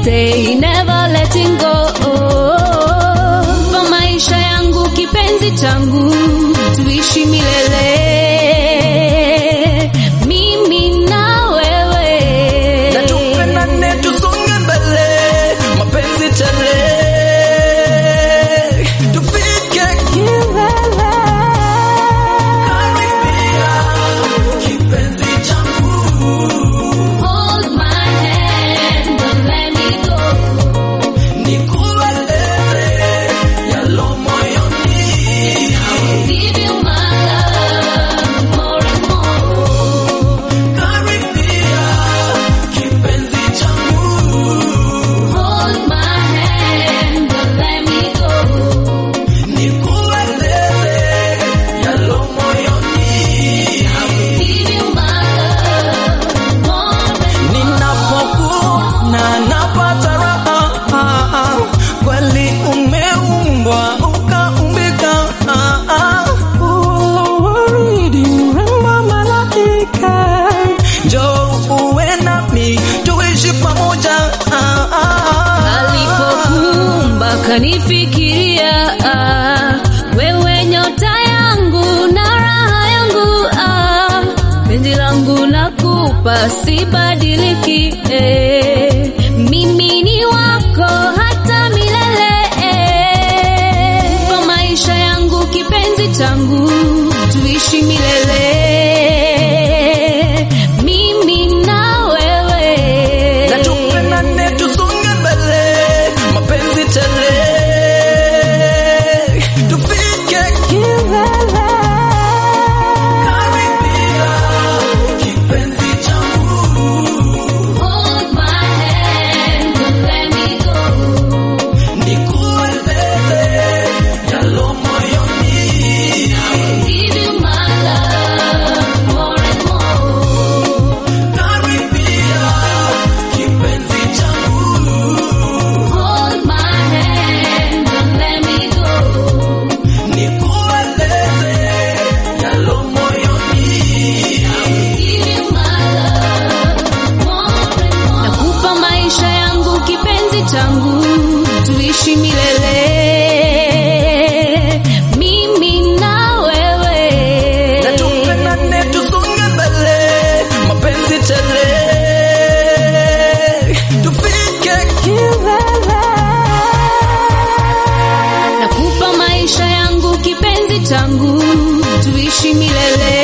stay never letting go kwa maisha yangu kipenzi changu tuishi milele mimi na wewe na tupendane tusonge mbele mapenzi tele tufike kilele karibia kipenzi changu hold my hand don't let me go nikueleze yalo moyoni give you my love more and more karibia kipenzi changu hold my hand don't let me go nikueleze yalo moyoni give you my love more and ninapokuona napata raha kweli umeumbwa ukaumbika waridi mrembo malaika njo uwe nami tuishi pamoja alipokumba kanifikiria ah, wewe nyota yangu na raha yangu ah, penzi langu nakupa sibadiliki eh, mimi ni wako hata milele eh, kwa maisha yangu kipenzi changu tuishi milele mimi na wewe na tupendane tusonge mbele mapenzi tele tufike kilele karibia kipenzi changu Hold my hand, don't let me go. nikueleze yalo moyoni Give you my love more and more. karibia kipenzi changu Hold my hand, don't let me go. nikueleze yalo moyoni Give you my love more and more. Nakupa maisha yangu kipenzi changu, tuishi milele. Mimi na wewe. na tupendane tusonge mbele mapenzi tele tufike kilele Nakupa maisha yangu kipenzi changu, tuishi milele.